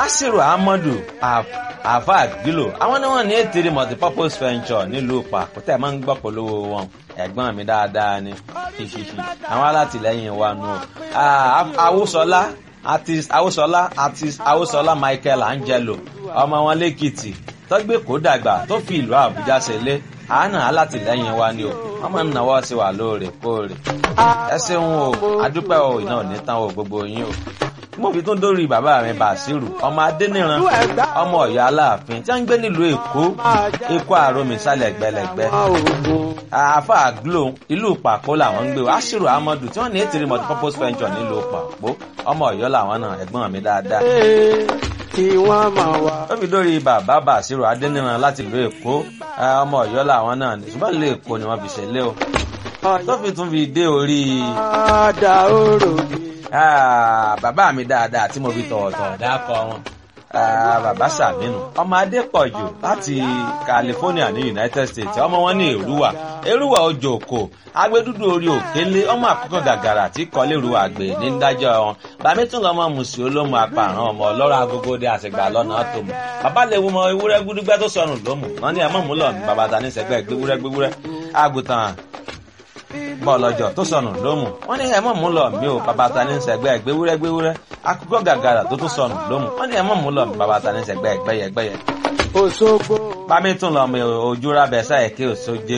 asiru ahmadu afa gilo àwọn ni wọn ní ètèrè multipurpose venture nílùú pàkútẹ máa ń gbọ́ polówó wọn ẹ̀gbọ́n mi dáadáa ni ṣiṣiṣi àwọn alátìlẹ́yìn wa nù awúsọlá artist awúsọlá artist awúsọlá michael angelo ọmọ wọn lẹ́kìtì tọ́gbẹ́ kó dàgbà tó fi ìlú àbújá ṣẹlẹ̀ àánà alátìlẹ́yìn wa ni o wọ́n máa ń náwó sí wa lóòrèkóòrè ẹ ṣeun o adúpẹ́ o iná ò ní tán o gbogbo yín o mo fi tún dórí bàbá mi bàṣírù ọmọ adẹniran ọmọ ọyọ aláàfin tí wọn ń gbé nílùú èkó èkó àròmì sálẹ gbẹlẹgbẹ àáfà glo ìlú pàpó làwọn ń gbé o aṣírù amadu tí wọn ní ètìrí multipurpose venture nílùú pàpó ọmọ ọyọ làwọn náà ẹgbọn mi dáadáa kí wọ́n máa wá. ó fi dórí bàbá bàṣírù adẹniran láti ìlú èkó ọmọ ọyọ làwọn náà ṣùgbọ́n ìlú èkó ni wọ́n fi ṣẹlẹ̀ o tó fi tún fi dé orí. Ada orò mi. bàbá mi dáadáa tí mo fi tọ̀wọ̀tọ̀ dákọ̀ wọn. bàbá sàmínú ọmọ adépọ̀jù láti california ní united states ọmọ wọn ní èrúwà èrúwà ojú òkò agbẹdúdú orí òkèlè ọmọ àkókò gàgàrà tí kọlẹ́rù àgbè ní dájọ́ wọn bàmí tún lọ́mọ mùsùlùmí olómù apààrọ̀ ọmọ ọlọ́rọ̀ agogode àṣegbà lọ́nà tó mọ̀ bàbá lè wo mọ ewúrẹ́ gbúdúgbẹ́ tó sọnù lómù wọn ní ẹ̀mọ́ múlọ̀ ní bàbá ta ní sẹ́gbẹ́ gbéwúrẹ́ gbéwúrẹ́ àgùntàn bọ́ọ̀lọ́jọ́ tó sọnù lómù wọ́n ní ẹ̀mọ́ mú lọ mí o bàbá ta ní sẹ́gbẹ́ gbéwúrẹ́ gbéwúrẹ́ akókó gàgàrà tó tún sọnù lómù wọ́n ní ẹ̀mọ́ mú lọ mí bàbá ta ní sẹ́gbẹ́ gbẹ́yẹ gbẹ́yẹ. Òṣogbo. bámi tún lọ mi ojú rábẹ sáyẹ kí òṣojú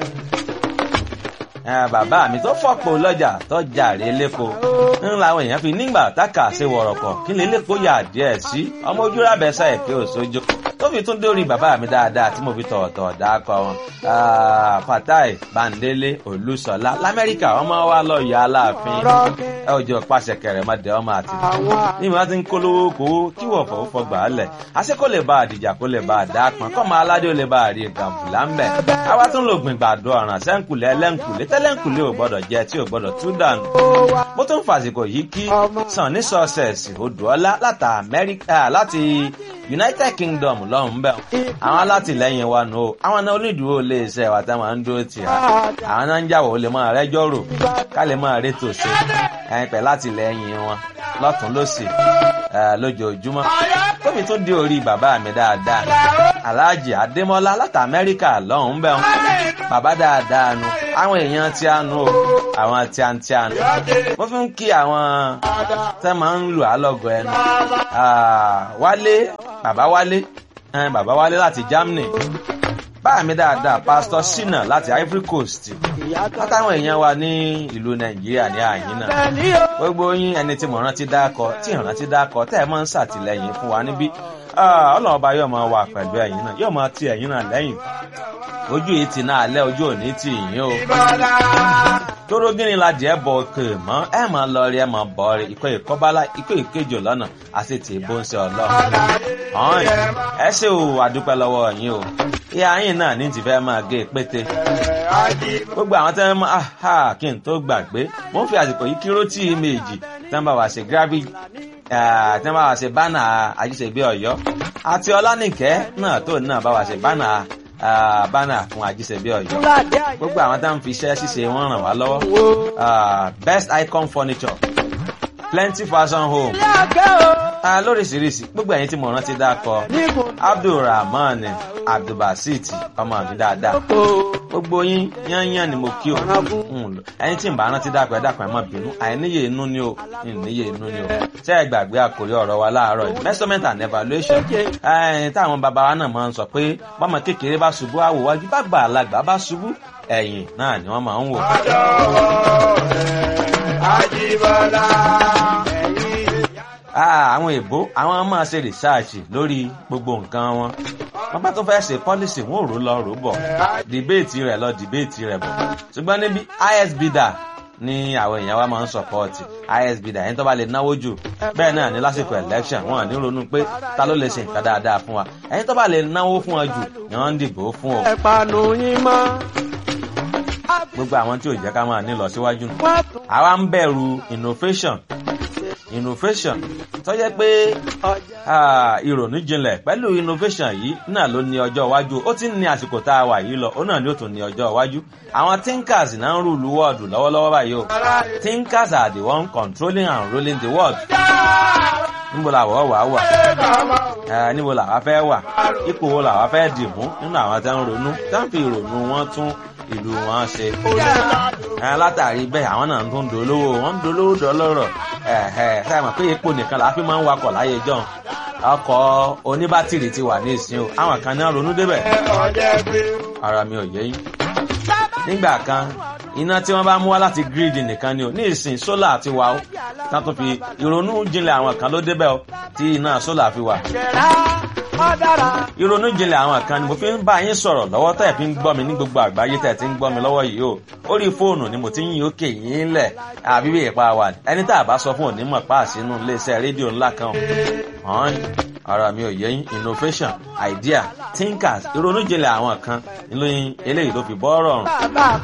bàbá mi tó fọ́pọ̀ lọ́jà tó jàre lẹ́kọ̀ọ́ ń làwọn èèyàn fi nígbà táka ṣe wọ̀rọ̀kọ̀ kí lè lẹ́kọ̀ọ́ yà díẹ̀ sí ọmọ ojú rábẹ sáyẹ kí òṣojú tó fi tún dórí bàbá mi dáadáa tí mo fi tọ̀ọ̀tọ̀ dákọ̀ wọn. fatai bandele olùsọlá lamẹ́ríkà ọmọ wa lọ yọ aláàfin ẹ ò jọ pàṣẹ kẹrẹ má dẹ ọmọ àti ní ìmọ̀ ti ń kólówó kówó kí wọ́n fọwọ́ fọgbà á lẹ̀ àṣẹ kó lè bá àdìjà kó lè bá àdá pọn kọ́ máa aládé ó lè bá àrí gàmbùlà ń bẹ̀. àwa tún lò gbìn gbàdo ọ̀ràn sẹ́ńkùlẹ̀ ẹlẹ́ńkùlẹ̀ tẹ́lẹ̀ńkùlẹ̀ ò gbọ́dọ̀ jẹ tí ò gbọ́dọ̀ tú dànù. mo tún fàsìkò yìí kí sàn ní sọ́ọ̀sẹ̀sì odòọ́lá láti united kingdom lọ́hùn bẹ́ẹ̀ àwọn alátìlẹyìn wa nù o àwọn náà onídùúró lè ṣe ẹ̀wà tá máa ń dúró tì á àwọn náà ń jàwọ̀ ó lè máa rẹ́jọ́ rò ká lè máa rétò ṣe ẹ̀yìn pẹ̀ látìlẹyìn wọn lọ́tún lọ́sì lójoojúmọ́ tóbi tó dé orí bàbá mi dáadáa aláàjì adémọlá láti amẹ́ríkà lọ́hùn bẹ́ẹ̀ bàbá dáadáa nu àwọn èèyàn tí a nu o àwọn tí a ń tí a nu mo fi ń kí àwọn tẹ́ máa ń lù á lọ́gọ̀ ẹnu wálé bàbá wálé bàbá wálé láti germany báà mi dáadáa pásítọ sínà láti ivory coast látàwọn èèyàn wa ní ìlú nàìjíríà ní àyín náà gbogbo yín ẹni tí mo rántí dákọ tí ìrántí dákọ tẹ́ ẹ máa ń ṣàtìlẹyìn fún wa níbí ọlọ́run ọba yóò máa wà pẹ̀lú ẹ̀yìn náà yóò máa ti ẹ̀yìn náà lẹ́yìn ojú yìí ti náà alẹ́ ojú òní ti yín o. tóró gírin la jẹ́ bọ̀ òkè mọ́ ẹ máa lọ rí ẹ máa bọ̀ rí ikọ̀ ìkọ́bálá ikọ̀ ìkejì lọ́nà àti tì í bó ń ṣe ọlọ́run. ọ̀hún ẹ ṣe o àdúpẹ́ lọ́wọ́ yín o ìyá yín náà ní ti fẹ́ máa gé pété. gbogbo àwọn tẹ́ ń mọ kí n tó gbàgbé mo ń fi àsìkò yìí kíró tí méjì tẹ́ ń bá wa ṣe gravity tí wọ́n bá wa ṣe bánà àjíṣebí ọ̀yọ́ àti ọlánìkẹ́ náà tó náà bá wa ṣe bánà bánà fún àjíṣebí ọ̀yọ́ gbogbo àwọn tá à ń fi iṣẹ́ ṣíṣe wọn ràn wá lọ́wọ́ best icon furniture plenty fashion home lóríṣiríṣi gbogbo ẹ̀yin tí mo rántí dákọ abdulrahman abdulbasit ọmọ mi dáadáa gbogbo yín yányán ni mo kí o ẹyin tí n bá rántí dákọ ẹ dákọ ẹ mọ bínú àìníye inú ni o ìníye inú ni o ṣé ẹ gbàgbé àkórí ọ̀rọ̀ wa láàárọ̀ yìí measurement and evaluation ẹyin táwọn bàbá wa náà máa ń sọ pé bọ́mọ kékeré bá ṣubú àwòwájú bá gbà alágbà bá ṣubú ẹ̀yìn náà ni wọ́n máa ń wò. Àjíbọ́lá. àwọn èbó àwọn máa ṣe rìsáàṣì lórí gbogbo nǹkan wọn wọn bá tó fẹ́ ṣe pọ́lísì wọn ò rò lọ rò bọ̀ dìbéètì rẹ̀ lọ dìbéètì rẹ̀ bọ̀ ṣùgbọ́n níbi isbida ní àwọn èèyàn wa máa ń sọpọ́ọ̀tì isbida ẹni tó bá lè náwó jù bẹ́ẹ̀ náà ní lásìkò election wọn ní ronú pé ta ló lè ṣe nǹkan dáadáa fún wa ẹni tó bá lè náwó fún wa jù ni wọ́n ń dìbò fún o. ẹ̀pànù yín mọ́. gbogbo àwọn tí ò jẹ́ ká máa ní lọ síwájú nù. àwa ń bẹ̀rù innovation innovation tó jẹ́ pé ìrònú jinlẹ̀ pẹ̀lú innovation yìí náà ló ní ọjọ́ iwájú ó ti ń ní àsìkò tá a wà yìí lọ ó náà ni ó tún ní ọjọ́ iwájú àwọn thinkers náà ń rúlu wọ́ọ̀dù lọ́wọ́lọ́wọ́ báyìí o thinkers are the one controlling and ruling the world níbo làwọ̀ wà wà ẹ níbo làwa fẹ́ wà ipò wo làwa fẹ́ dì mú nínú àwọn tí wọ́n ronú tí wọ́n fi ìrònú wọn tún ìlú wọn ṣe ẹ látàrí bẹ́ẹ̀ àwọn náà tó ń dolówó wọ́n ń dolówó dọlọ́rọ̀ ẹ ẹ sáà mọ̀ pé epo nìkan làá fi máa ń wakọ̀ láyé jọ ọkọ̀ oníbátìrì ti wà ní ìsìn o àwọn kan náà ronú débẹ̀ ara mi ò yé yín nígbà kan iná tí wọ́n bá mú wá láti gírídì nìkan ni o ní ìsìn sólà ti wà ó tá tó fi ìrònú jinlẹ̀ àwọn kan ló débẹ̀ o tí iná sólà fi wà. ìrònú jinlẹ̀ àwọn kan ni mo fi ń bá yín sọ̀rọ̀ lọ́wọ́ tẹ̀ fi ń gbọ́ mi ní gbogbo àgbáyé tẹ̀ ti ń gbọ́ mi lọ́wọ́ yìí o orí fóònù ni mo ti ń yín òkè yín lẹ̀ àbí bí ìpa wà ẹni tá a bá sọ fún onímọ̀ páàsì inú iléeṣẹ́ rédíò ńlá kan hàn ara mi ò yẹ yín innovation idea thinkers ìrònú jinlẹ̀ àwọn kan ìlú eléyìí ló fi bọ́ rọrùn.